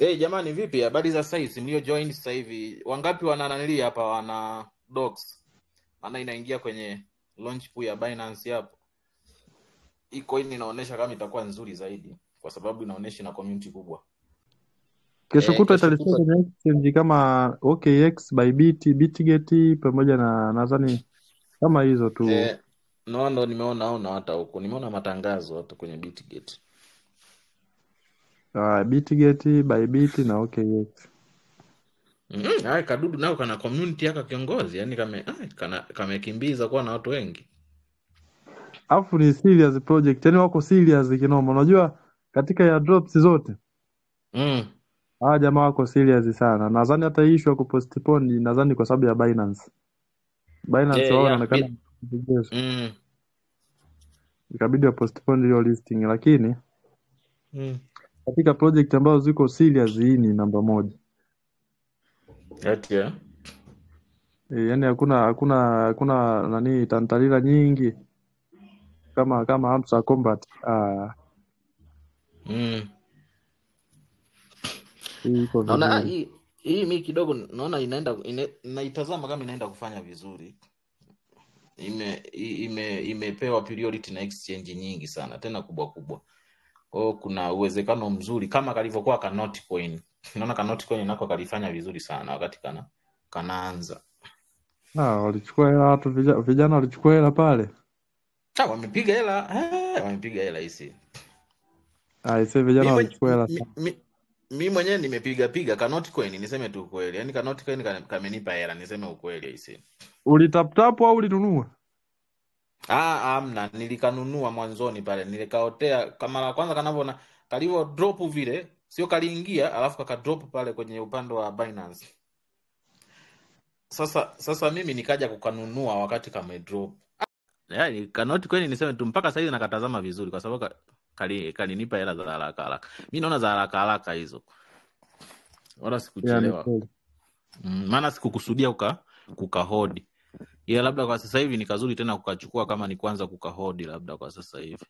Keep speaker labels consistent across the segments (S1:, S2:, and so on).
S1: Hey, jamani vipi habari za sasa hivi mlio join sasa hivi wangapi wana nanili hapa wana docs maana inaingia kwenye launch pool ya Binance hapo hii coin inaonyesha kama itakuwa nzuri zaidi kwa sababu inaonyesha na community kubwa
S2: Kesho
S1: eh,
S2: kutwa
S1: kesho
S2: italistwa
S1: kutwa
S2: kwenye exchange kama OKX, Bybit, Bitget pamoja na nadhani kama hizo tu.
S1: eh, no ndo nimeona ona hata huko nimeona matangazo hata kwenye Bitget
S2: Uh, Bitget, Bybit na OKX.
S1: mm -hmm. kadudu nao kana community yaka kiongozi yani kame ai, kana kamekimbiza kuwa na watu wengi
S2: Alafu ni serious project, yani wako serious kinoma. Unajua katika airdrops zote
S1: mm.
S2: hawa jamaa wako serious sana. Nadhani hata hii issue ya kupostpone nadhani kwa sababu ya Binance. Binance
S1: eh,
S2: wao
S1: ya
S2: wanaonekana
S1: bit
S2: vigezo.
S1: mm.
S2: ikabidi wa postpone hiyo listing, lakini
S1: Mm.
S2: katika project ambazo ziko serious hii ni namba moja.
S1: Ati ya
S2: E, yani hakuna hakuna hakuna nani tantalila nyingi kama kama Hamsa Combat. Ah,
S1: mm.
S2: hii iko
S1: naona ah,
S2: vizuri.
S1: hii hii mi kidogo naona inaenda ine, naitazama kama inaenda kufanya vizuri ime i- ime imepewa priority na exchange nyingi sana tena kubwa kubwa kwa hiyo kuna uwezekano mzuri kama kalivyokuwa ka Notcoin naona ka Notcoin nako kalifanya vizuri sana wakati kana kanaanza
S2: Ah, walichukua hela watu vijana, vijana walichukua hela pale.
S1: ah, wamepiga hela eh, wamepiga hela hisi
S2: Ah, ise
S1: mi
S2: vijana
S1: mwenye,
S2: walichukua hela
S1: mi,
S2: sana.
S1: mi, mi mwenyewe nimepiga piga ka Notcoin niseme tu ukweli yani ka Notcoin ka- kamenipa hela niseme ukweli hisi
S2: Ulitaptapu au ulinunua?
S1: Ah, amna, nilikanunua mwanzoni pale, nilikaotea kama la kwanza kanavyoona kalivyo drop vile, sio kaliingia alafu kaka drop pale kwenye upande wa Binance. Sasa sasa mimi nikaja kukanunua wakati kame drop. Yaani kanoti kweli niseme tu mpaka saizi nakatazama vizuri kwa sababu ka- kali kalinipa hela za haraka haraka. Mimi naona za haraka haraka hizo. Wala
S2: Ya, ni
S1: sikuchelewa.
S2: kweli.
S1: Mm, maana sikukusudia kuka kukahodi. Ila labda kwa sasa hivi ni kazuri tena kukachukua kama ni kwanza kukahodi labda kwa sasa hivi.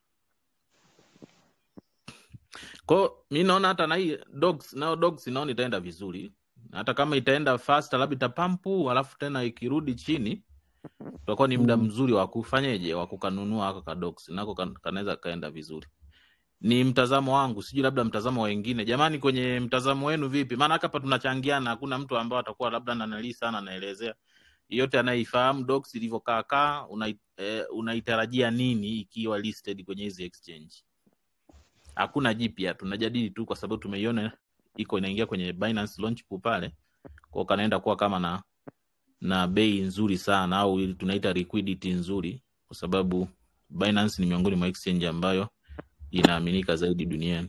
S1: Kwa hiyo mi naona hata na hii dogs nao dogs naona itaenda vizuri, hata kama itaenda fast, labda itapampu, alafu tena ikirudi chini, tutakuwa ni muda
S2: Mm.
S1: mzuri wa kufanyeje, wa kukanunua hako ka dogs nako kan- kanaweza kaenda vizuri. Ni mtazamo wangu, sijui labda mtazamo wa wengine. Jamani, kwenye mtazamo wenu vipi? Maana hapa tunachangiana, hakuna mtu ambao atakuwa labda nanalii sana anaelezea yote anayeifahamu docs ilivyokaa kaa, unai, eh, unaitarajia nini ikiwa listed kwenye hizi exchange? hakuna jipya, tunajadili tu kwa sababu tumeiona iko inaingia kwenye Binance launch pool pale, kwa kanaenda kuwa kama na na bei nzuri sana au ili tunaita liquidity nzuri, kwa sababu Binance ni miongoni mwa exchange ambayo inaaminika zaidi duniani.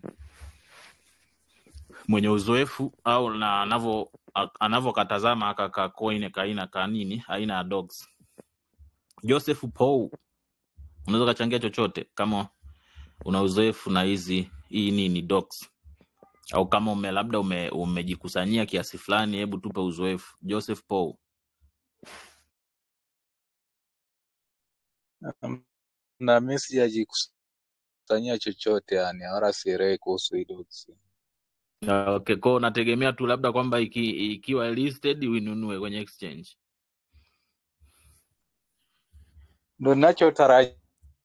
S1: Mwenye uzoefu au na anavyo a- anavyokatazama aka ka coin kaina ka nini aina ya dogs. Joseph Paul, unaweza kachangia chochote kama una uzoefu na hizi hii nini dogs au kama ume labda ume, umejikusanyia kiasi fulani, hebu tupe uzoefu. Joseph Paul.
S3: na mimi sijajikusanyia chochote yani, wala sielewi kuhusu hii dogs.
S1: Ah, Okay, kwa unategemea tu labda kwamba iki, ikiwa listed uinunue kwenye exchange.
S3: Ndo ninachotarajia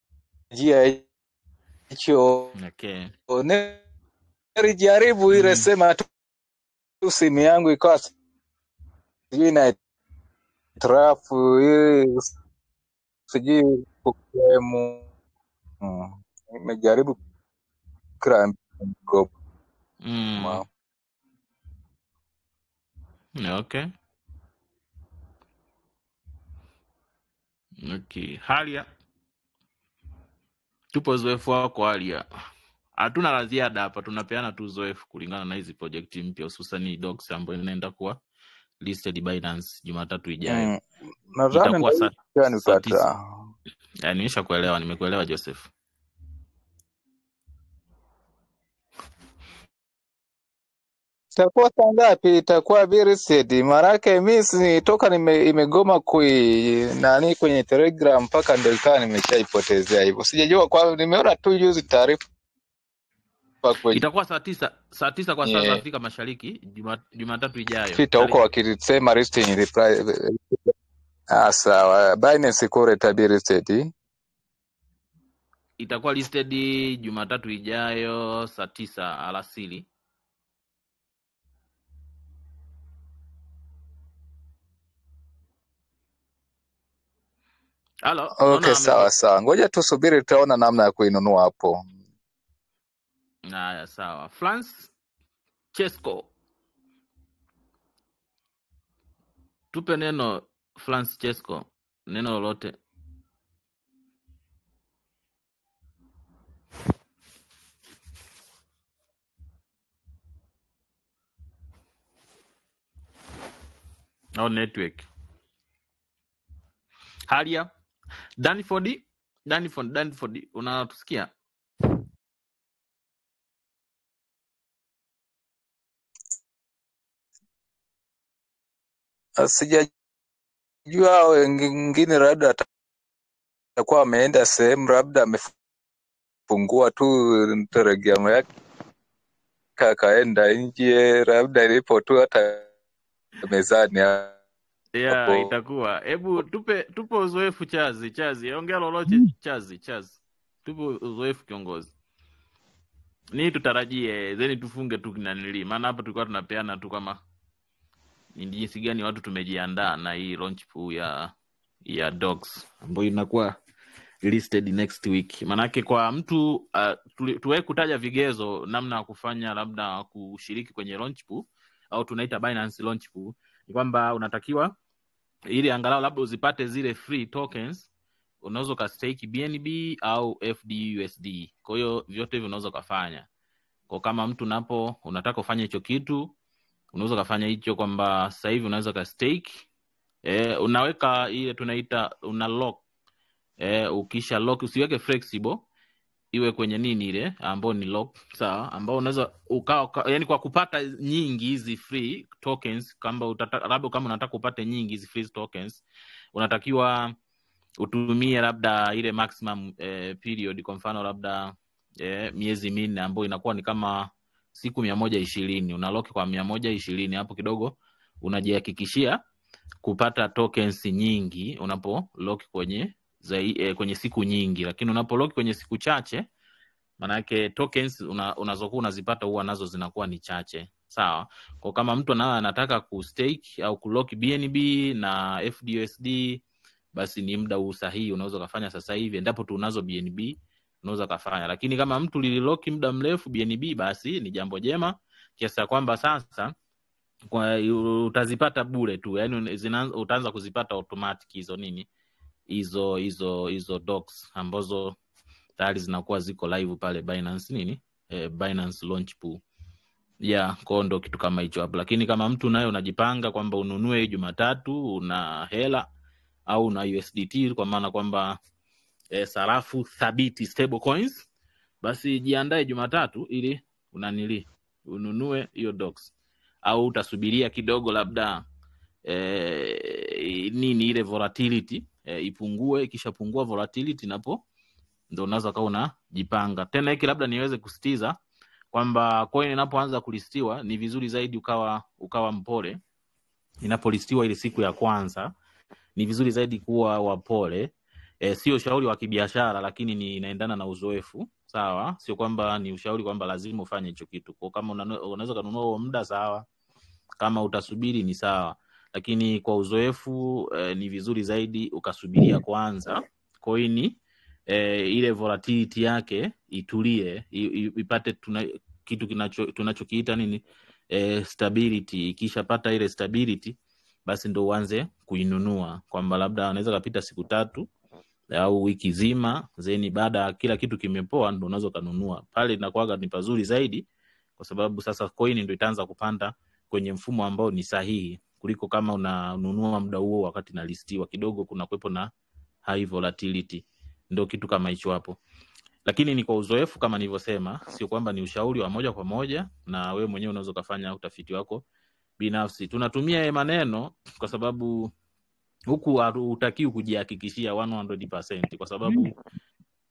S3: hicho.
S1: Okay.
S3: Nilijaribu ile
S1: Mm.
S3: sema tu simu yangu ikawa sijui na trafu hii sijui kuklemu. Mm. Nimejaribu kila mgoma.
S1: Mm. Okay. Okay. Halia, tupo uzoefu wako Halia. Hatuna la ziada hapa, tunapeana tu uzoefu kulingana na hizi project mpya, hususan hii docs ambayo inaenda kuwa listed Binance Jumatatu ijayo.
S3: Mm. Nadhani
S1: Itakuwa saa
S3: ndio
S1: saa tisa.
S3: nipata.
S1: Ya, nimeshakuelewa, nimekuelewa Joseph.
S3: Itakuwa saa ngapi? Itakuwa very sad. Maanake mi si- toka nime, imegoma kui nani kwenye Telegram mpaka ndio ikawa nimeshaipotezea hivyo. Sijajua kwa nimeona tu juzi taarifa kwenye
S1: itakuwa saa tisa saa tisa kwa saa za Afrika Mashariki Juma- Jumatatu ijayo
S3: Twitter huko
S1: tarehe
S3: wakilisema listing reply. Ah, sawa. Binance iko tabia listed.
S1: itakuwa listed Jumatatu ijayo saa tisa alasiri. Halo, naona
S3: Okay, sawa
S1: amepo.
S3: sawa. Ngoja tusubiri tutaona namna ya kuinunua hapo.
S1: Haya, sawa. France Chesco, tupe neno France Chesco, neno lolote. au network. Halia Danford, Danford, Danford, unatusikia?
S3: Ah, Sijajua hao wengine labda atakuwa ameenda sehemu labda amefungua tu telegramu yake akaenda nje labda ilipo tu hata mezani
S1: Yeah,
S3: hapo.
S1: itakuwa. Hebu tupe tupe uzoefu Chazi, Chazi, ongea lolote Chazi, Chazi. Tupe uzoefu kiongozi. Ni tutarajie then tufunge tu kinanili. Maana hapa tulikuwa tunapeana tu kama ni jinsi gani watu tumejiandaa na hii launch pool ya ya dogs ambayo inakuwa listed next week. Manake kwa mtu uh, tuwe kutaja vigezo namna ya kufanya labda kushiriki kwenye launch pool au tunaita Binance launch pool ni kwamba unatakiwa ili angalau labda uzipate zile free tokens unaweza ukastake BNB au FDUSD. Kwa hiyo vyote hivyo unaweza ukafanya. Kwa kama mtu napo unataka ufanye hicho kitu, unaweza ukafanya hicho kwamba sasa hivi unaweza ka stake e, unaweka ile tunaita una lock e, ukisha lock usiweke flexible iwe kwenye nini ile ambao ni lock sawa, ambao unaweza ukawa uka, yani kwa kupata nyingi hizi free tokens, kama utata, labda kama unataka upate nyingi hizi free tokens, unatakiwa utumie labda ile maximum eh, period, kwa mfano labda eh, miezi minne ambayo inakuwa ni kama siku mia moja ishirini unaloki kwa mia moja ishirini hapo kidogo unajihakikishia kupata tokens nyingi unapo lock kwenye zai, eh, kwenye siku nyingi, lakini unapo lock kwenye siku chache maanake tokens una, unazokuwa unazipata huwa nazo zinakuwa ni chache sawa. Kwa kama mtu naye anataka kustake au kulock BNB na FDUSD basi ni muda huu sahihi, unaweza ukafanya sasa hivi, endapo tu unazo BNB unaweza ukafanya, lakini kama mtu lililoki muda mrefu BNB, basi ni jambo jema kiasi cha kwamba sasa kwa, utazipata bure tu, yani utaanza kuzipata automatic hizo nini hizo hizo hizo docs ambazo tayari zinakuwa ziko live pale Binance nini eh, Binance launch pool yeah, kwao ndo kitu kama hicho hapo, lakini kama mtu naye unajipanga kwamba ununue Jumatatu una hela au una USDT kwa maana kwamba e, sarafu thabiti stable coins, basi jiandae Jumatatu ili unanili ununue hiyo docs, au utasubiria kidogo labda e, nini ile volatility e, ipungue. Ikishapungua volatility, napo ndo unaweza kawa unajipanga tena. Hiki labda niweze kusitiza kwamba coin inapoanza kulistiwa ni vizuri zaidi ukawa ukawa mpole inapolistiwa ile siku ya kwanza ni vizuri zaidi kuwa wapole. E, sio ushauri wa kibiashara, lakini ni inaendana na uzoefu sawa. Sio kwamba ni ushauri kwamba lazima ufanye hicho kitu. Kwa kama unaweza kununua huo muda sawa, kama utasubiri ni sawa, lakini kwa uzoefu e, ni vizuri zaidi ukasubiria kwanza koini e, ile volatility yake itulie, ipate tuna, kitu kinacho tunachokiita nini e, stability. Ikishapata ile stability basi ndo uanze kuinunua, kwamba labda anaweza kapita siku tatu au wiki zima, zeni baada ya kila kitu kimepoa, ndo unaweza ukanunua pale. Inakuwaga ni pazuri zaidi, kwa sababu sasa coin ndo itaanza kupanda kwenye mfumo ambao ni sahihi kuliko kama unanunua muda huo wakati nalistiwa, kidogo kuna kuwepo na high volatility. Ndo kitu kama hicho hapo, lakini ni kwa uzoefu kama nilivyosema, sio kwamba ni ushauri wa moja kwa moja, na wewe mwenyewe unaweza ukafanya utafiti wako binafsi. Tunatumia maneno kwa sababu huku hutakiwi kujihakikishia 100% kwa sababu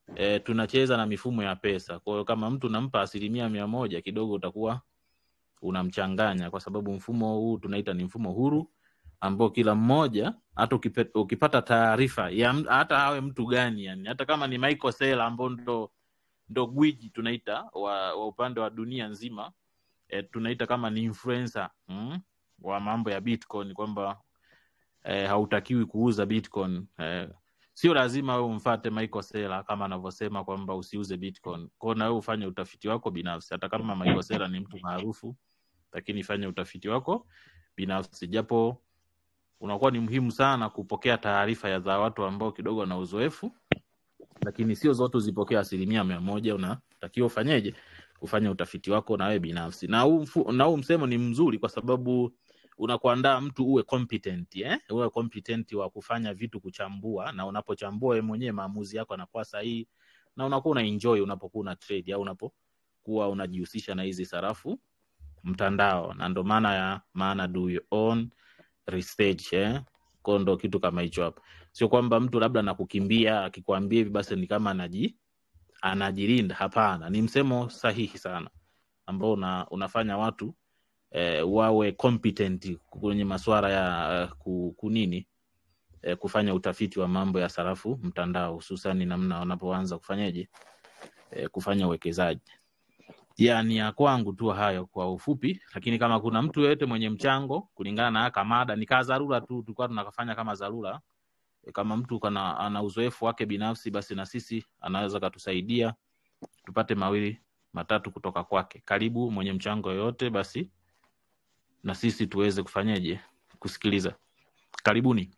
S1: e, tunacheza na mifumo ya pesa. Kwa hiyo kama mtu unampa asilimia mia moja kidogo utakuwa unamchanganya, kwa sababu mfumo huu tunaita ni mfumo huru ambao kila mmoja hata ukipe- ukipata taarifa ya m- hata awe mtu gani yani, hata kama ni Michael Saylor ambao ndo ndo gwiji tunaita wa, wa upande wa dunia nzima e, tunaita kama ni influencer mm, wa mambo ya Bitcoin kwamba e, hautakiwi kuuza Bitcoin e, sio lazima wewe umfate Michael Saylor kama anavyosema kwamba usiuze Bitcoin. Kwa hiyo na wewe ufanye utafiti wako binafsi, hata kama Michael Saylor ni mtu maarufu, lakini fanya utafiti wako binafsi, japo unakuwa ni muhimu sana kupokea taarifa ya za watu ambao kidogo wana uzoefu, lakini sio zote uzipokea asilimia mia moja. Unatakiwa ufanyeje? Ufanye utafiti wako na wewe binafsi, na huu mfu- na huu msemo ni mzuri kwa sababu unakuandaa mtu uwe competent eh? uwe competent wa kufanya vitu, kuchambua, na unapochambua wewe mwenyewe maamuzi yako yanakuwa sahihi, na unakuwa una enjoy unapokuwa una trade au unapokuwa unajihusisha na hizi sarafu mtandao, na ndo maana ya maana do your own research eh? Kwa ndo kitu kama hicho hapo, sio kwamba mtu labda nakukimbia akikwambia hivi basi ni kama anaji anajilinda. Hapana, ni msemo sahihi sana ambao una, unafanya watu eh, wawe competent kwenye masuala ya eh, ku- kunini eh, kufanya utafiti wa mambo ya sarafu mtandao, hususani namna wanapoanza kufanyaje eh, kufanya uwekezaji. Ya ni ya kwangu tu hayo kwa ufupi, lakini kama kuna mtu yeyote mwenye mchango kulingana na haka mada, ni kaa dharura tu, tulikuwa tunakafanya kama dharura. E, kama mtu kana ana uzoefu wake binafsi, basi na sisi anaweza katusaidia tupate mawili matatu kutoka kwake. Karibu mwenye mchango yoyote, basi na sisi tuweze kufanyaje kusikiliza. Karibuni.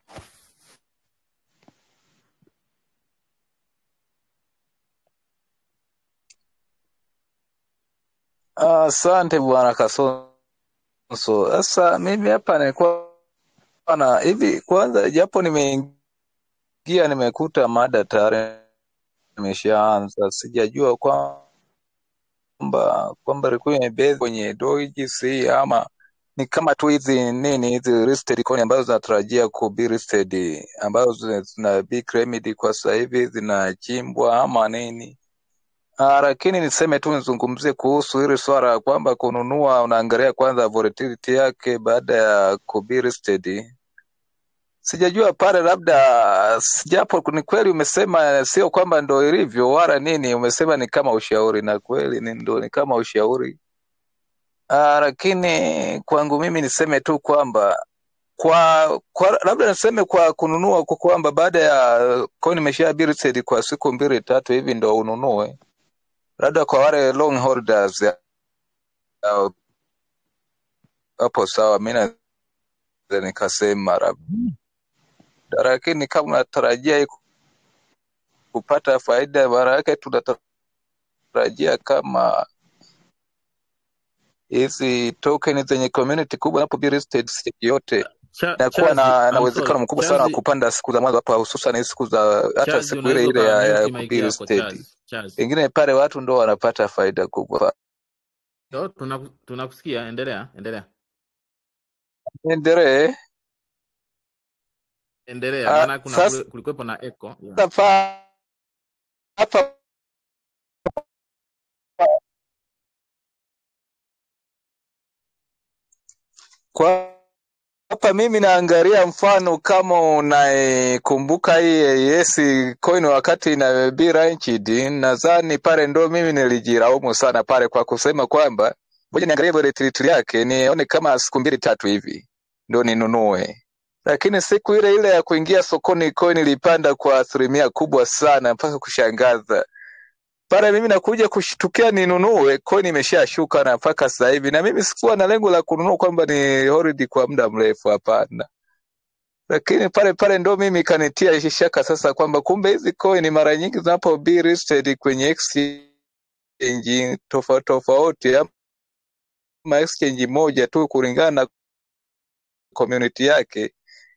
S3: Asante bwana Kasonso. Sasa mimi hapa nilikuwa na hivi, kwanza japo nimeingia nimekuta mada tayari imeshaanza, sijajua kwamba kwamba ilikuwa imebase kwenye doji ama ni kama tu hizi nini hizi listed coin ambazo zinatarajia ku be listed ambazo zina zina be claimed kwa sasa hivi zinachimbwa ama nini? Ah, lakini niseme tu nizungumzie kuhusu hili swala ya kwamba kununua unaangalia kwanza volatility yake baada ya ku be listed. Sijajua pale, labda japo ni kweli umesema sio kwamba ndo ilivyo wala nini, umesema ni kama ushauri, na kweli ni ndo ni kama ushauri. Ah, lakini kwangu mimi niseme tu kwamba kwa, kwa labda niseme kwa kununua kwa kwamba baada ya coin imesha be listed kwa siku mbili tatu hivi ndo ununue, labda kwa wale long holders ya- ya- hapo sawa, mi naweza nikasema labda, lakini kama unatarajia hii kupata faida, maana yake tunatarajia kama hizi token zenye community kubwa inapo be listed siku yote
S1: Cha,
S3: inakuwa
S1: Chazi,
S3: na, na
S1: I'm
S3: uwezekano
S1: sorry.
S3: mkubwa sana wa
S1: Chazi,
S3: kupanda siku za mwanzo hapa, hususan hizi siku za hata
S1: Chazi
S3: siku ile
S1: unaweza
S3: ile ya, ya
S1: ukamute
S3: ku
S1: mic
S3: be
S1: yako
S3: listed.
S1: Chazi. Chazi.
S3: Pengine pale watu ndo wanapata faida kubwa.
S1: Yo, tunaku- tunakusikia, endelea, endelea.
S3: Endelee.
S1: Endelea,
S3: Ah,
S1: maana kuna
S3: Sasa
S1: kule- kulikuwepo na echo. Yeah.
S3: pa- hapa kwa hapa mimi naangalia mfano kama unaikumbuka hii yes coin wakati ina be launched, nadhani pale ndo mimi nilijilaumu sana pale kwa kusema kwamba ngoja niangalie volatility yake nione kama siku mbili tatu hivi ndo ninunue, lakini siku ile ile ya kuingia sokoni coin ilipanda kwa asilimia kubwa sana mpaka kushangaza. Pale mimi nakuja kushtukia ninunue, coin imeshashuka na mpaka sasa hivi, na mimi sikuwa na lengo la kununua kwamba ni hold kwa muda mrefu, hapana. Lakini pale pale ndo mimi kanitia shaka sasa kwamba kumbe hizi coin mara nyingi zinapo be listed kwenye exchange tofauti tofauti ama exchange moja tu kulingana na community yake,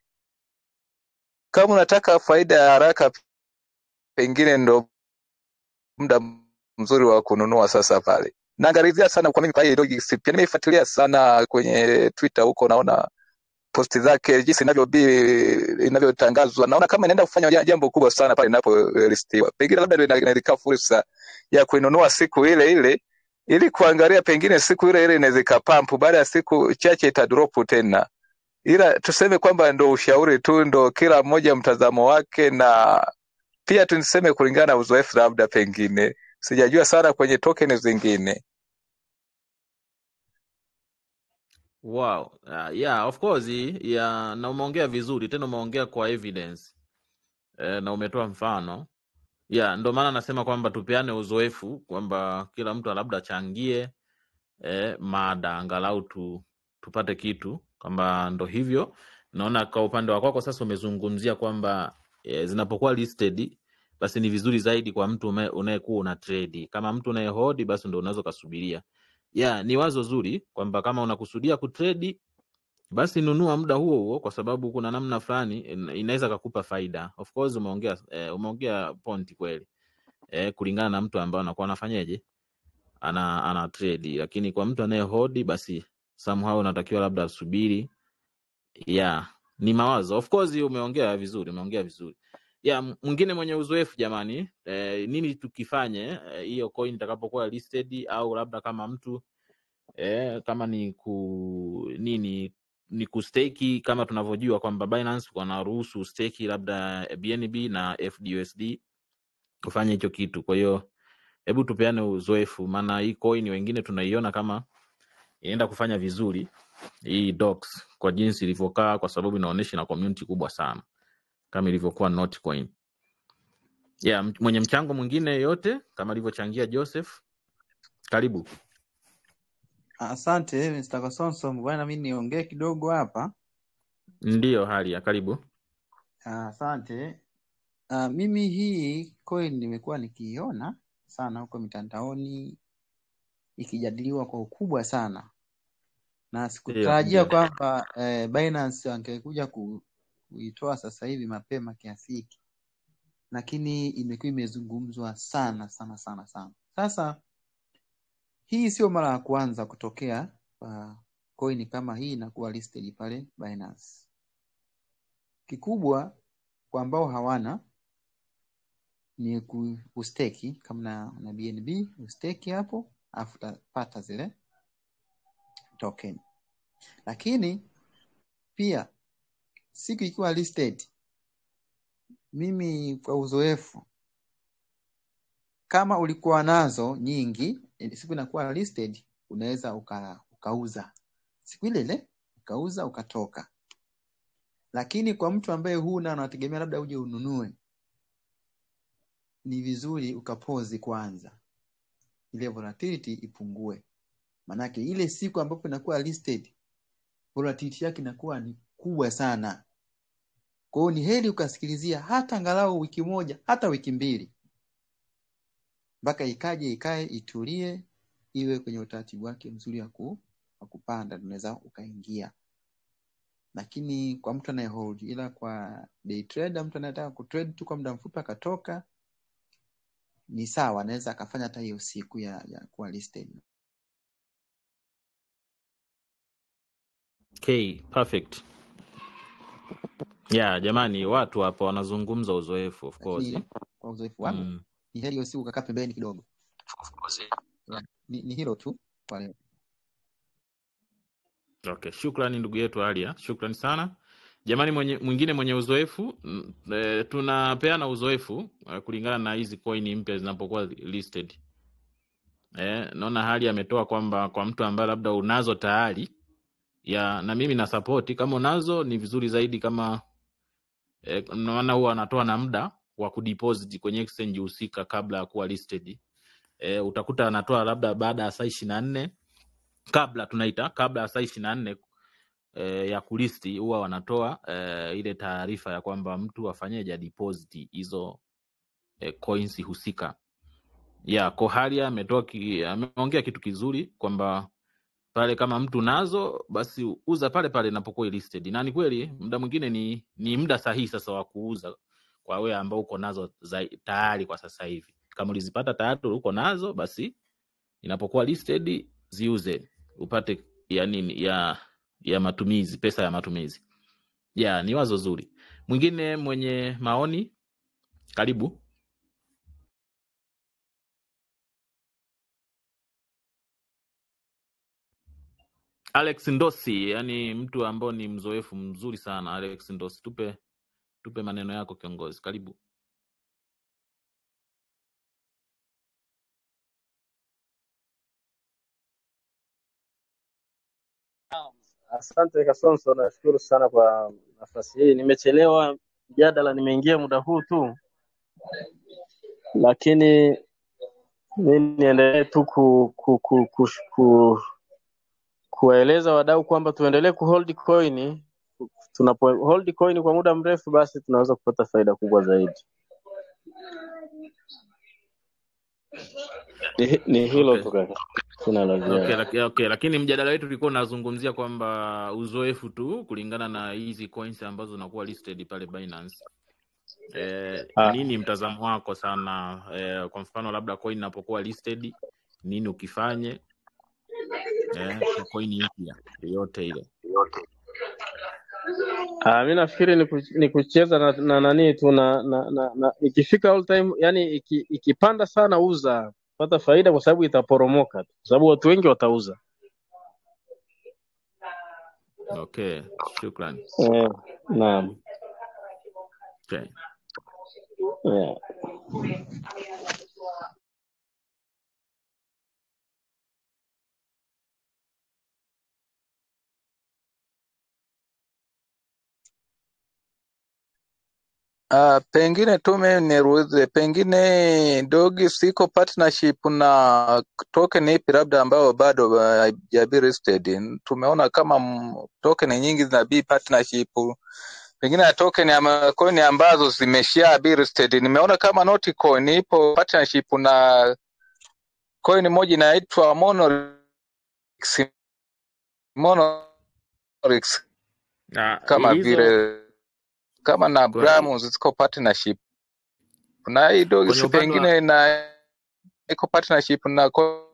S3: kama unataka faida ya haraka, pengine ndo muda mzuri wa kununua sasa pale. Naangalizia sana kwa mimi kwa hiyo logics, pia nimeifuatilia sana kwenye Twitter huko, naona posti zake jinsi inavyobi- inavyotangazwa naona kama inaenda kufanya ja- jambo kubwa sana pale inapolistiwa pengine labda ndio ina- inalika fursa ya kuinunua siku ile ile ili kuangalia pengine siku ile ile inaweza ikapampu baada ya siku chache itadropu tena ila tuseme kwamba ndo ushauri tu ndo kila mmoja mtazamo wake na pia tuniseme kulingana na uzoefu labda pengine sijajua sana kwenye token zingine
S1: Wow. Uh, yeah, of course, yeah, na umeongea vizuri tena umeongea kwa evidence. Eh, na umetoa mfano. Yeah, ndio maana nasema kwamba tupeane uzoefu kwamba kila mtu labda achangie eh, mada angalau tu, tupate kitu kwamba ndo hivyo. Naona kwa upande wa kwako sasa umezungumzia kwamba eh, zinapokuwa listed basi ni vizuri zaidi kwa mtu ume- unayekuwa una trade. Kama mtu unayehodi basi ndo unaweza ukasubiria. Yeah, ni wazo zuri kwamba kama unakusudia kutrade basi nunua muda huo huo kwa sababu kuna namna fulani ina- inaweza kakupa faida. Of course umeongea eh, umeongea point kweli. Eh, kulingana na mtu ambaye anakuwa anafanyaje? Ana ana trade. Lakini kwa mtu anayehodi basi somehow unatakiwa labda asubiri. Yeah, ni mawazo. Of course umeongea vizuri, umeongea vizuri. Yeah, m- mwingine mwenye uzoefu jamani, eh, nini tukifanye eh, hiyo coin itakapokuwa listed au labda kama mtu eh, kama ni ku nini ni kusteki kama tunavyojua kwamba Binance wanaruhusu steki labda BNB na FDUSD kufanya hicho kitu. Kwa hiyo hebu tupeane uzoefu, maana hii coin wengine tunaiona kama inaenda kufanya vizuri hii docs kwa jinsi ilivyokaa, kwa sababu inaonyesha na community kubwa sana kama ilivyokuwa Notcoin. Yeah, m- mwenye mchango mwingine yote kama alivyochangia Joseph, karibu.
S4: Asante Mr. Kasonso, bwana, mi niongee kidogo hapa.
S1: Ndiyo hali ya karibu.
S4: Ah, Asante. Ah, mimi hii coin nimekuwa nikiiona sana huko mitandaoni ikijadiliwa kwa ukubwa sana, na
S1: Ndiyo,
S4: sikutarajia
S1: ndiyo.
S4: kwamba eh, Binance angekuja ku, kuitoa sasa hivi mapema kiasi hiki, lakini imekuwa imezungumzwa sana sana sana sana. Sasa hii sio mara ya kwanza kutokea kwa coin kama hii inakuwa listed pale Binance. Kikubwa kwa ambao hawana ni ku- kusteki kama na, na BNB usteki hapo, alafu utapata zile token. Lakini pia siku ikiwa listed, mimi kwa uzoefu, kama ulikuwa nazo nyingi, eh, siku inakuwa listed, unaweza uka, ukauza siku ile ile ukauza ukatoka. Lakini kwa mtu ambaye huna anategemea labda uje ununue, ni vizuri ukapozi kwanza, ile volatility ipungue, manake ile siku ambapo inakuwa listed volatility yake inakuwa ni kubwa sana. Kwa hiyo ni heri ukasikilizia hata angalau wiki moja, hata wiki mbili, mpaka ikaje ikae itulie, iwe kwenye utaratibu wake mzuri wa ku- wa kupanda, unaweza ukaingia. Lakini kwa mtu anayehold, ila kwa day trader, mtu anayetaka kutrade tu kwa muda mfupi akatoka, ni sawa, anaweza akafanya hata hiyo siku ya, ya kuwa listed.
S1: Okay, perfect. Yeah, jamani, watu hapa wanazungumza uzoefu of course.
S4: Lakini kwa uzoefu wangu
S1: Mm.
S4: ni heri hiyo siku ukakaa pembeni kidogo. Yeah, ni, ni hilo tu kwa leo.
S1: Okay, shukrani ndugu yetu Alia, shukrani sana jamani. Mwenye, mwingine mwenye uzoefu mm, e, tunapeana uzoefu e, kulingana na hizi coin mpya zinapokuwa listed. E, naona hali ametoa kwamba kwa mtu ambaye labda unazo tayari ya na mimi na support kama unazo ni vizuri zaidi kama e, maana huwa anatoa na muda wa kudeposit kwenye exchange husika kabla ya kuwa listed. E, utakuta anatoa labda baada ya saa ishirini na nne kabla tunaita kabla ya saa ishirini na nne e, ya kulisti huwa wanatoa e, ile taarifa ya kwamba mtu afanyeje deposit hizo e, coins husika. Ya Koharia ametoa ki, ameongea kitu kizuri kwamba pale kama mtu nazo basi uza pale pale inapokuwa listed, na ni kweli muda mwingine ni, ni muda sahihi sasa wa kuuza kwa wewe ambao uko nazo zai- tayari kwa sasa hivi. Kama ulizipata tayari uko nazo, basi inapokuwa listed ziuze upate ya nini ya ya matumizi, pesa ya matumizi. yeah, ni wazo zuri. Mwingine mwenye maoni, karibu. Alex Ndosi, yani mtu ambao ni mzoefu mzuri sana. Alex Ndosi, tupe tupe maneno yako kiongozi, karibu.
S5: Asante Kasonso, nashukuru sana kwa nafasi hii. Nimechelewa mjadala, nimeingia muda huu tu, lakini mi niendelee tu ku, ku, ku, ku, ku, kuwaeleza wadau kwamba tuendelee kuhold coin. Tunapo hold coin kwa muda mrefu, basi tunaweza kupata faida kubwa zaidi. Ni, ni hilo
S1: Okay.
S5: tu kaka, sina la
S1: Okay,
S5: ziada.
S1: laki, okay, lakini mjadala wetu ulikuwa unazungumzia kwamba uzoefu tu kulingana na hizi coins ambazo zinakuwa listed pale Binance. Eh,
S5: Ah,
S1: nini mtazamo wako sana eh, kwa mfano labda coin inapokuwa listed nini ukifanye eh, kwa coin mpya yoyote ile.
S5: ah, mi nafikiri ni, ku, ni kucheza na, na nani tu na, na, na, na ikifika all time, yani iki, ikipanda sana uza pata faida, kwa sababu itaporomoka tu, kwa sababu watu wengi watauza.
S1: Okay, shukran.
S5: Eh, naam.
S1: Okay.
S5: Yeah.
S3: Uh, pengine tu mimi niruhusu, pengine dogi siko partnership na token ipi labda ambayo bado uh, haijabi listed. Tumeona kama mm, token nyingi zina be partnership, pengine na token ya coin ambazo zimesha be listed. Nimeona kama Notcoin ipo partnership na coin moja inaitwa Monolix, Monolix
S1: Ah,
S3: kama
S1: hizo
S3: vile kama na
S1: kwa,
S3: Brahms ziko partnership na hii dogi
S1: kwenye
S3: si
S1: upande wa
S3: pengine na iko partnership na co-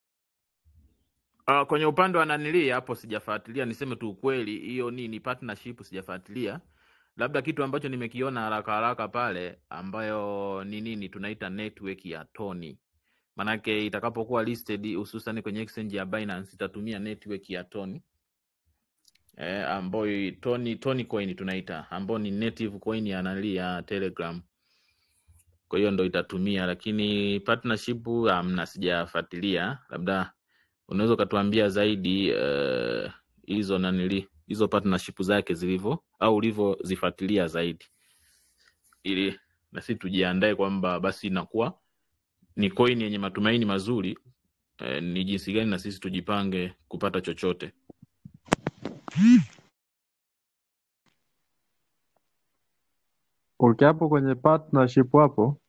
S1: Uh, kwenye upande wa nanili hapo sijafuatilia, niseme tu ukweli, hiyo nini partnership sijafuatilia. Labda kitu ambacho nimekiona haraka haraka pale, ambayo ni nini tunaita network ya Tony, manake itakapokuwa listed hususan kwenye exchange ya Binance itatumia network ya Tony eh, ambayo Tony Tony coin tunaita, ambayo ni native coin ya nanili ya Telegram. Kwa hiyo ndo itatumia, lakini partnership hamna, sijafuatilia. Labda unaweza ukatuambia zaidi eh, hizo nanili hizo partnership zake zilivyo au ulivyozifuatilia zaidi, ili na sisi tujiandae kwamba basi inakuwa ni coin yenye matumaini mazuri eh, ni jinsi gani na sisi tujipange kupata chochote.
S2: Okay, hapo kwenye partnership hapo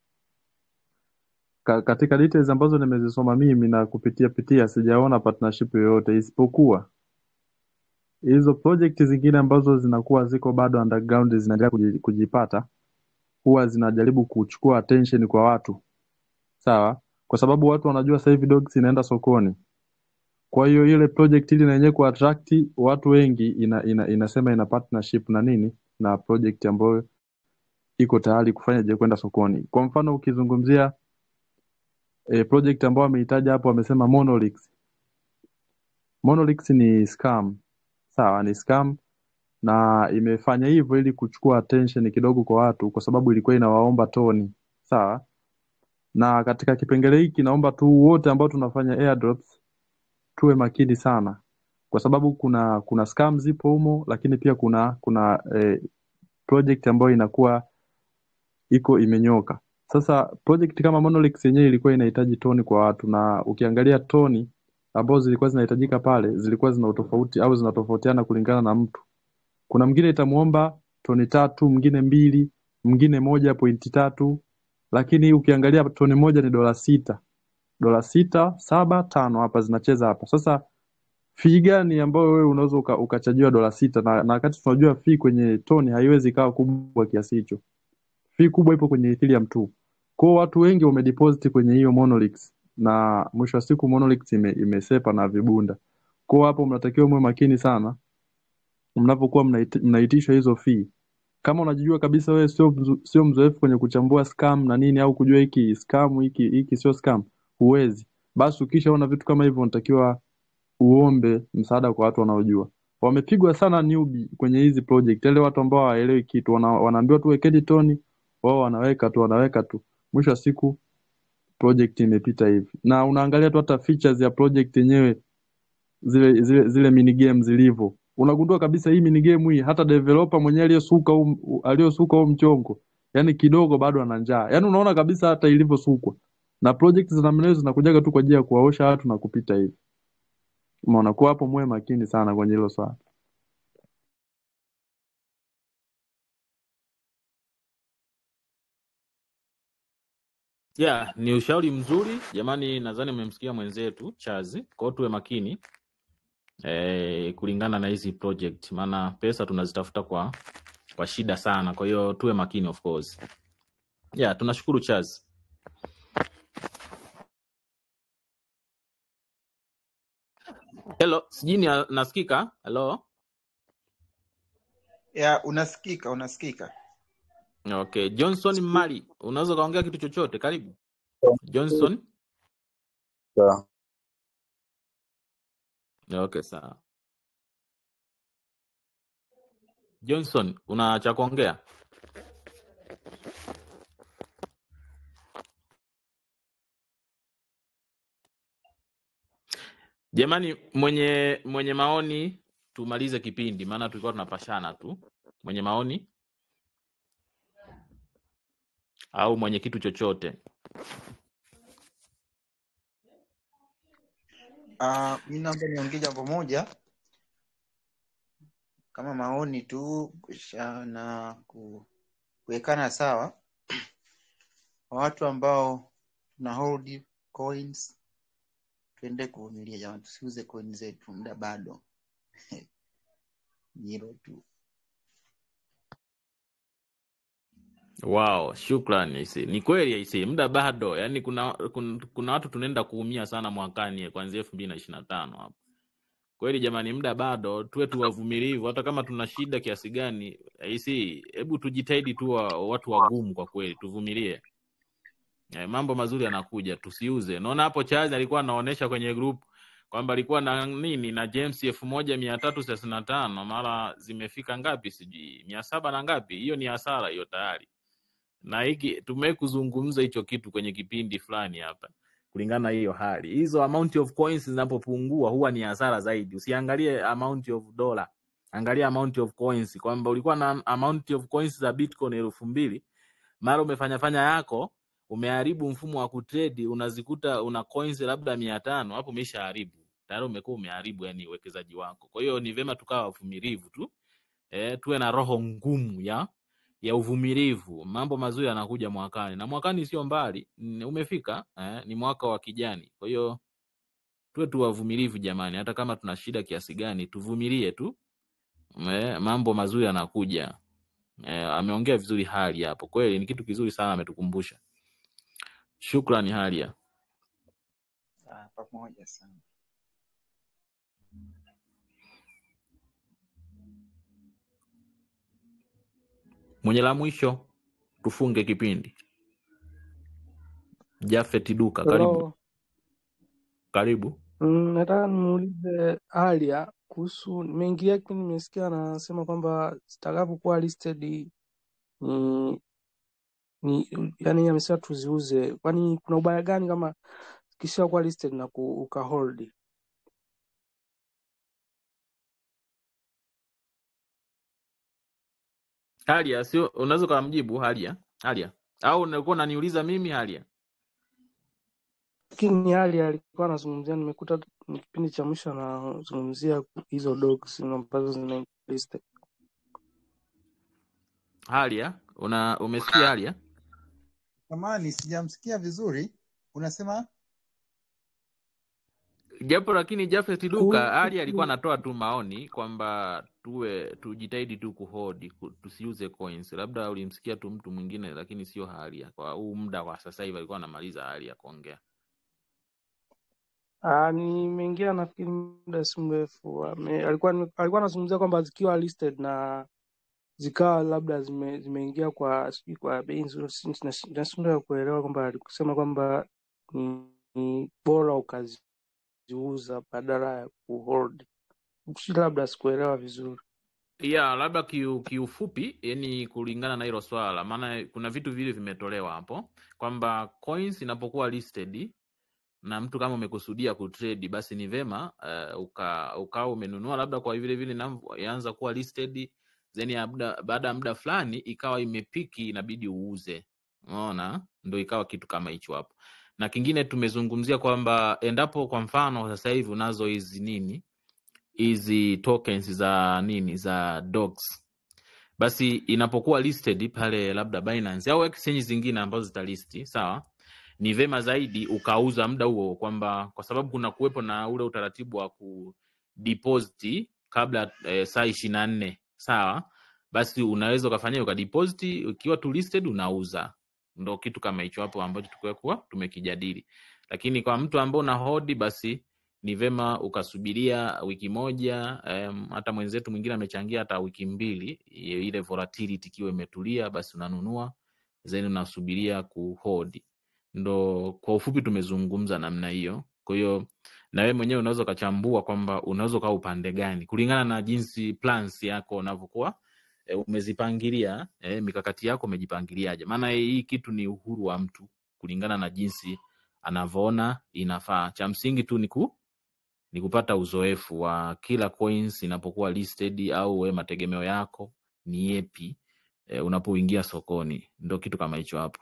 S2: ka, katika details ambazo nimezisoma mimi na kupitia pitia sijaona partnership yoyote isipokuwa hizo project zingine ambazo zinakuwa ziko bado underground zinaendelea kuji- kujipata huwa zinajaribu kuchukua attention kwa watu sawa kwa sababu watu wanajua sasa hivi dogs inaenda sokoni kwa hiyo ile project ili na yenyewe kuattract watu wengi ina, ina, inasema ina partnership na nini na project ambayo iko tayari kufanya je kwenda sokoni kwa mfano ukizungumzia e, project ambayo ameitaja hapo amesema Monolix Monolix ni scam sawa ni scam na imefanya hivyo ili kuchukua attention kidogo kwa watu kwa sababu ilikuwa inawaomba toni sawa na katika kipengele hiki naomba tu wote ambao tunafanya airdrops tuwe makini sana kwa sababu kuna kuna scam zipo humo lakini pia kuna kuna eh, project ambayo inakuwa iko imenyoka sasa project kama Monolix yenyewe ilikuwa inahitaji toni kwa watu na ukiangalia toni ambazo zilikuwa zinahitajika pale zilikuwa zina utofauti au zinatofautiana kulingana na mtu kuna mwingine itamuomba toni tatu mwingine mbili mwingine moja pointi tatu lakini ukiangalia toni moja ni dola sita dola sita saba tano hapa zinacheza hapa sasa fee gani ambayo wewe unaweza uka, ukachajiwa dola sita na, na wakati tunajua fee kwenye toni haiwezi ikawa kubwa kiasi hicho fee kubwa ipo kwenye Ethereum tu kwao watu wengi wamedeposit kwenye hiyo Monolix na mwisho wa siku Monolix ime, imesepa na vibunda kwao hapo mnatakiwa muwe makini sana mnapokuwa mnaiti- mnaitishwa hizo fee kama unajijua kabisa wewe sio mzo- sio mzoefu kwenye kuchambua scam na nini au kujua hiki scam hiki hiki sio scam huwezi basi ukishaona vitu kama hivyo unatakiwa uombe msaada kwa watu wanaojua wamepigwa sana newbie kwenye hizi project yale watu ambao hawaelewi kitu wana, wanaambiwa tu wekeni toni wao wanaweka tu wanaweka tu mwisho wa siku project imepita hivi na unaangalia tu hata features ya project yenyewe zile zile zile mini game zilivyo unagundua kabisa hii mini game hii hata developer mwenyewe aliyosuka huu aliyosuka huu mchongo yani kidogo bado ana njaa yani unaona kabisa hata ilivyosukwa na project za namna hiyo zinakujaga tu kwa ajili ya kuwaosha watu na kupita hivi umeona kwa hapo muwe makini sana kwenye hilo swala
S1: yeah ni ushauri mzuri jamani nadhani mmemsikia mwenzetu chazi kwao tuwe makini eh, kulingana na hizi project maana pesa tunazitafuta kwa kwa shida sana kwa hiyo tuwe makini of course yeah tunashukuru chazi hello sijui ni- nasikika hello
S4: ya unasikika unasikika
S1: okay johnson mali unaweza ukaongea kitu chochote karibu johnson
S3: Sawa.
S1: okay sawa johnson una cha kuongea jamani mwenye mwenye maoni tumalize kipindi maana tulikuwa tunapashana tu mwenye maoni au mwenye kitu chochote
S4: uh, mi naomba niongee jambo moja kama maoni tu kusha na ku- kuwekana sawa kwa watu ambao tuna hold coins tuende kuvumilia jamani tusiuze coin zetu muda bado ni hilo tu
S1: Wow, shukrani isi. Ni kweli isi, muda bado. Yaani kuna, kuna kuna watu tunaenda kuumia sana mwakani kuanzia elfu mbili na ishirini na tano hapo. Kweli jamani, muda bado, tuwe tu wavumilivu, hata kama tuna shida kiasi gani. Isi, hebu tujitahidi tu wa, watu wagumu kwa kweli, tuvumilie. Eh, mambo mazuri yanakuja, tusiuze. Naona hapo Charles alikuwa anaonyesha kwenye group kwamba alikuwa na nini na James elfu moja mia tatu thelathini na tano mara zimefika ngapi sijui mia saba na ngapi. Hiyo ni hasara hiyo tayari na hiki tumewahi kuzungumza hicho kitu kwenye kipindi fulani hapa kulingana na hiyo hali hizo amount of coins zinapopungua huwa ni hasara zaidi usiangalie amount of dollar angalia amount of coins kwamba ulikuwa na amount of coins za bitcoin elfu mbili mara umefanya fanya yako umeharibu mfumo wa kutrade unazikuta una coins labda mia tano hapo umeshaharibu tayari umekuwa umeharibu yani uwekezaji wako kwa hiyo ni vyema tukawa wavumilivu tu eh, tuwe na roho ngumu ya ya uvumilivu. Mambo mazuri yanakuja mwakani, na mwakani sio mbali, mm, umefika eh, ni mwaka wa kijani. Kwa hiyo tuwe tu wavumilivu jamani, hata kama tuna shida kiasi gani, tuvumilie tu eh, mambo mazuri yanakuja. Eh, ameongea vizuri Halia hapo, kweli ni kitu kizuri sana ametukumbusha. Shukrani Halia.
S4: Ah, pamoja sana
S1: Mwenye la mwisho tufunge kipindi. Jafet Duka, karibu
S6: Hello.
S1: karibu.
S6: Mm, nataka nimuulize Alia kuhusu, nimeingia lakini nimesikia anasema kwamba zitakapokuwa listed ni ni yani, amesema tuziuze. Kwani kuna ubaya gani kama zikishakuwa listed na ku, ukahold?
S1: Halia, sio unaweza ukamjibu Halia, Halia au ulikuwa unaniuliza mimi Halia?
S6: Lakini Alia alikuwa anazungumzia, nimekuta ni kipindi cha mwisho anazungumzia hizo dogs ambazo zina listed.
S1: Halia, una umesikia Halia?
S4: samani sijamsikia vizuri unasema
S1: japo lakini Jafet Duka
S6: Kuhusu
S1: Ali alikuwa anatoa tu maoni kwamba tuwe tujitahidi tu kuhodi ku- tusiuze coins. Labda ulimsikia tu mtu mwingine, lakini sio Halia. Kwa huu muda wa sasa hivi alikuwa anamaliza hali ya kuongea.
S6: Ah, nimeingia nafikiri muda si mrefu. Ame- Alikuwa alikuwa anazungumzia kwamba zikiwa listed na zikawa labda zime, zimeingia kwa sijui kwa bei nzuri, si- si- nashindwa kuelewa kwamba alikusema kwamba ni, ni bora ukaziuza badala ya kuhold. Si labda sikuelewa vizuri.
S1: ya labda kiu, kiufupi yani kulingana na hilo swala maana kuna vitu vile vimetolewa hapo kwamba coins inapokuwa listed na mtu kama umekusudia kutrade basi ni vema uh, uka ukawa umenunua labda kwa vile vile inaanza kuwa listed then ya muda- baada ya muda fulani ikawa imepiki inabidi uuze unaona ndo ikawa kitu kama hicho hapo na kingine tumezungumzia kwamba endapo kwa mfano sasa hivi unazo hizi nini hizi tokens za nini za dogs basi inapokuwa listed pale labda Binance au exchange zingine ambazo zitalisti sawa ni vema zaidi ukauza muda huo kwamba kwa sababu kuna kuwepo na ule utaratibu wa kudeposit kabla eh, saa ishirini na nne sawa basi unaweza ukafanya ukadeposit ukiwa tu listed unauza ndo kitu kama hicho hapo ambacho tukuwa tumekijadili lakini kwa mtu ambao una hodi basi ni vema ukasubiria wiki moja um, hata mwenzetu mwingine amechangia hata wiki mbili i- ile volatility ikiwa imetulia basi unanunua then unasubiria kuhold ndo kwa ufupi tumezungumza namna hiyo kwa hiyo na wewe mwenyewe unaweza ukachambua kwamba unaweza ukawa upande gani kulingana na jinsi plans yako unavyokuwa e, umezipangilia e, mikakati yako umejipangiliaje maana hii kitu ni uhuru wa mtu kulingana na jinsi anavyoona inafaa cha msingi tu ni ku ni kupata uzoefu wa kila coins inapokuwa listed au we mategemeo yako ni yepi e, unapoingia sokoni ndo kitu kama hicho hapo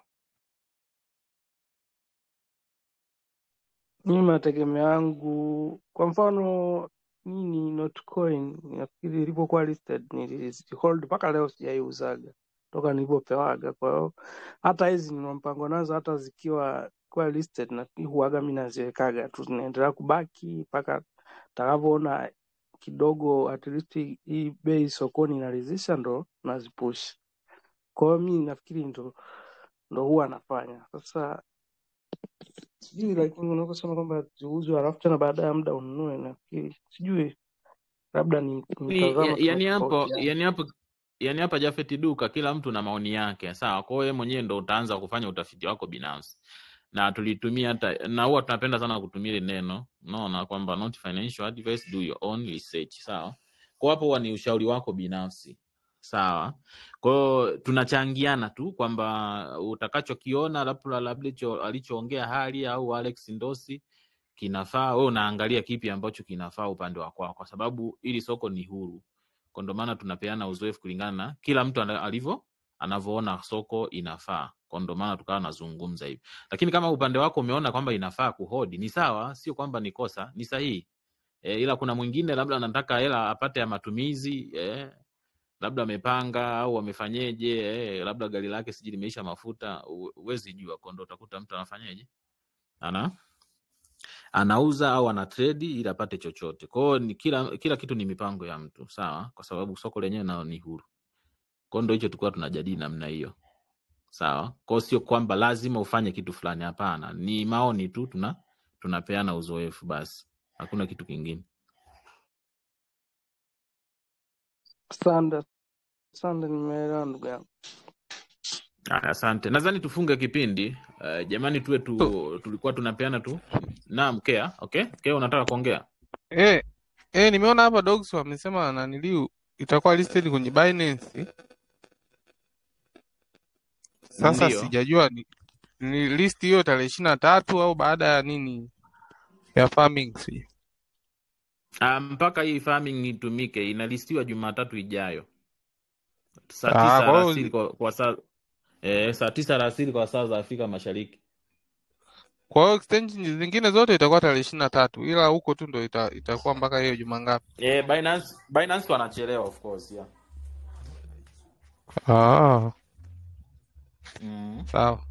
S6: Mimi mategemeo yangu kwa mfano nini Notcoin nafikiri ilipokuwa listed nilihold mpaka leo sijaiuzaga toka nilipopewaga. Kwa hiyo hata hizi nina mpango nazo, hata zikiwa kuwa listed na huaga mi naziwekaga tu zinaendelea kubaki mpaka takavyoona kidogo at least hii bei sokoni inaridhisha, ndo nazipush. Kwa hiyo mi nafikiri ndo ndo huwa nafanya sasa sijui lakini unavyosema kwamba ziuzwe halafu tena baada ya muda ununue, nafikiri sijui, labda ni ni
S1: Ni-
S6: mtazamo
S1: ya- yani hapo
S6: tunatofautiana.
S1: yani hapo yani hapa Jafet Duka, kila mtu na maoni yake, sawa. Kwa hiyo wewe mwenyewe ndo utaanza kufanya utafiti wako binafsi, na tulitumia hata na huwa tunapenda sana kutumia ile neno, unaona kwamba not financial advice, do your own research, sawa. Kwa hapo huwa ni ushauri wako binafsi, sawa. Kwa hiyo tunachangiana tu kwamba utakachokiona labda labda hicho alichoongea Hali au Alex Ndosi kinafaa, wewe unaangalia kipi ambacho kinafaa upande wa kwako, kwa sababu ili soko ni huru kwa ndo maana tunapeana uzoefu kulingana na kila mtu ana- alivyo anavyoona soko inafaa kwa ndo maana tukawa nazungumza hivi lakini kama upande wako umeona kwamba inafaa kuhodi ni sawa sio kwamba ni kosa ni sahihi e, ila kuna mwingine labda anataka hela apate ya matumizi e, labda amepanga au amefanyeje e, labda gari lake sijui limeisha mafuta hu- huwezi jua kwa ndo utakuta mtu anafanyeje ana anauza au ana trade ili apate chochote kwao ni kila kila kitu ni mipango ya mtu sawa kwa sababu soko lenyewe nalo ni huru kwao ndo hicho tulikuwa tunajadili namna hiyo sawa kwao sio kwamba lazima ufanye kitu fulani hapana ni maoni tu tuna tunapeana uzoefu basi hakuna kitu kingine
S6: Asante, asante, nimeelewa ndugu yangu.
S1: Aya, asante nadhani tufunge kipindi uh, jamani tuwe
S7: Tu-
S1: tu tulikuwa tunapeana tu naam kea okay kea unataka kuongea
S7: Eh, eh, nimeona hapa dogs wamesema naniliu itakuwa listed kwenye Binance. Sasa
S1: ndio
S7: sijajua ni, ni list hiyo tarehe ishirini na tatu au baada ya nini ya farming sijui.
S1: Ah, mpaka hii farming itumike inalistiwa jumatatu ijayo saa
S7: Ah,
S1: tisa
S7: kwa
S1: alasiri
S7: hiyo
S1: kwa, kwa saa eh, saa tisa alasiri kwa saa za afrika mashariki
S7: kwa hiyo exchange zingine zote itakuwa tarehe ishirini na tatu ila huko tu ndo ita, itakuwa mpaka hiyo juma ngapi?
S1: eh, binance binance wanachelewa of course yeah.
S7: Ah,
S1: mm.
S7: sawa.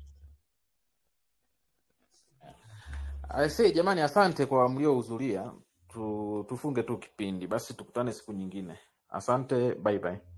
S1: Aisee, jamani asante kwa mliohudhuria tu, tufunge tu kipindi basi tukutane siku nyingine asante bye bye